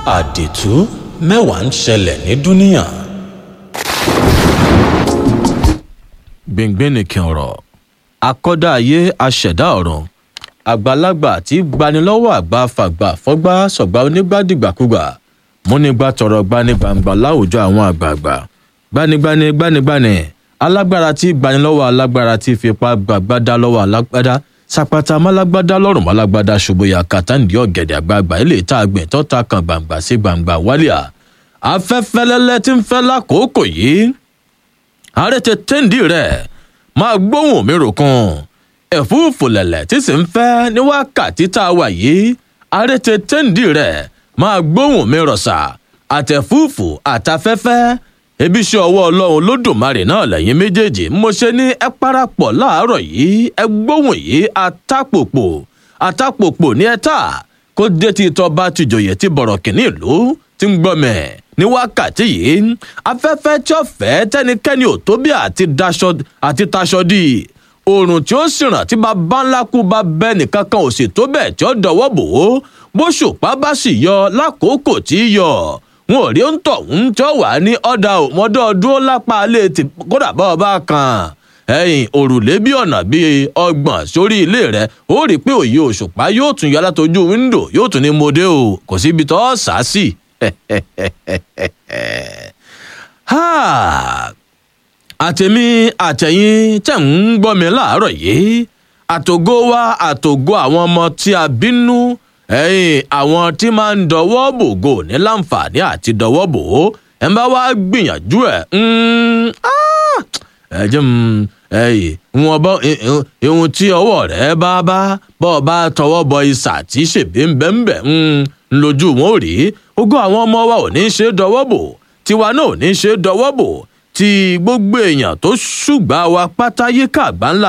àdìtú mẹ́wàá ń ṣẹlẹ̀ ní dúníà. gbìngbìn nìkan ọ̀rọ̀ akọ́dá ayé aṣẹ̀dá ọ̀run àgbàlagbà tí gbanilọ́wọ́ àgbà fàgbà fọ́gbà sọ̀gbà onígbàdìgbàkúgbà múnigbà tọrọ gbanigbàǹgbà láwùjọ àwọn àgbààgbà gbanigbani gbanigbani alágbára tí gbanilọ́wọ́ alágbára tí fipá gbàgbádá lọ́wọ́ alágbádá sapata málágbádá lọ́rùn málágbádá ṣubuya kàtàǹdì ọ̀gẹ̀dẹ̀ àgbààgbà ilé ìta àgbẹ̀ tọ́ta kan gbàǹgbà sí gbàǹgbà wálíà afẹ́fẹ́ lẹ́lẹ́ tí ń fẹ́ lákòókò yìí àrètè téńdì rẹ̀ máa gbóhùn mi ròkun ẹ̀fúùfù lẹ̀lẹ̀ tí sì ń fẹ́ ní wákàtí tá a wà yìí àrètè téńdì rẹ̀ máa gbóhùn mi rọ̀ṣà àtẹ̀fúùfù àtafẹ́fẹ́ ebi ṣe ọwọ́ ọlọ́run lódùmarè náà lẹ́yìn méjèèjì mo ṣe ní ẹ parapọ̀ láàárọ̀ yìí ẹ gbóhùn yìí àtàpòpò àtàpòpò ní ẹ tà kó dé tí itọ́ bá ti jòyè tí bọ̀rọ̀ kìíní ìlú ti ń gbọ́mẹ̀ ní wákàtí yìí afẹ́fẹ́ tí ó fẹ́ tẹ́nikẹ́ni ò tó bí àti daṣọ àti taṣọ dì oòrùn tí ó sì ràn tí bàbá ńlá kú bá bẹ́ nìkan kan ò sì tó bẹ́ẹ̀ tí ó dọwọ́ bò ó bóṣùpá bá sì yọ lákòókò tí í yọ wọn ò rí ó ń tọ̀ ń tí ó wà ní ọ̀dà òmọdọ́ dúró lápá alẹ́ tí kódà bá ọba kan ẹ̀yìn òrùlé bí ọ̀nà bíi ọgbọ̀n sórí ilé rẹ̀ ó rí i pé òye òṣùpá yóò tún yọ látojú wíńdò yóò tún ní mọdé o kò síbi tó sá sí. àtẹ̀mí àtẹ̀yìn tẹ̀ ń gbọ́ mi láàárọ̀ yìí àtògo wa àtògo àwọn ọmọ tí a bínú ẹ̀yìn àwọn tí máa ń dọwọ́ bògo ní láǹfààní àti dọwọ́ bò ó ẹ̀ ń bá wá gbìyànjú ẹ̀ ẹ jẹ́ ẹ̀yìn wọn bọ́ ihun tí ọwọ́ rẹ̀ bá bá bọ́ ọ bá tọwọ́ bọ isà tí ṣèbí ń bẹ́ ń bẹ́ ń lójú wọn ò rí ogún àwọn ọmọ wa ò ní ṣe dọwọ́ bò tiwa náà ò ní ṣe dọwọ́ bò tí gbogbo èèyàn tó ṣùgbà wa pátá yíká àgbáńlá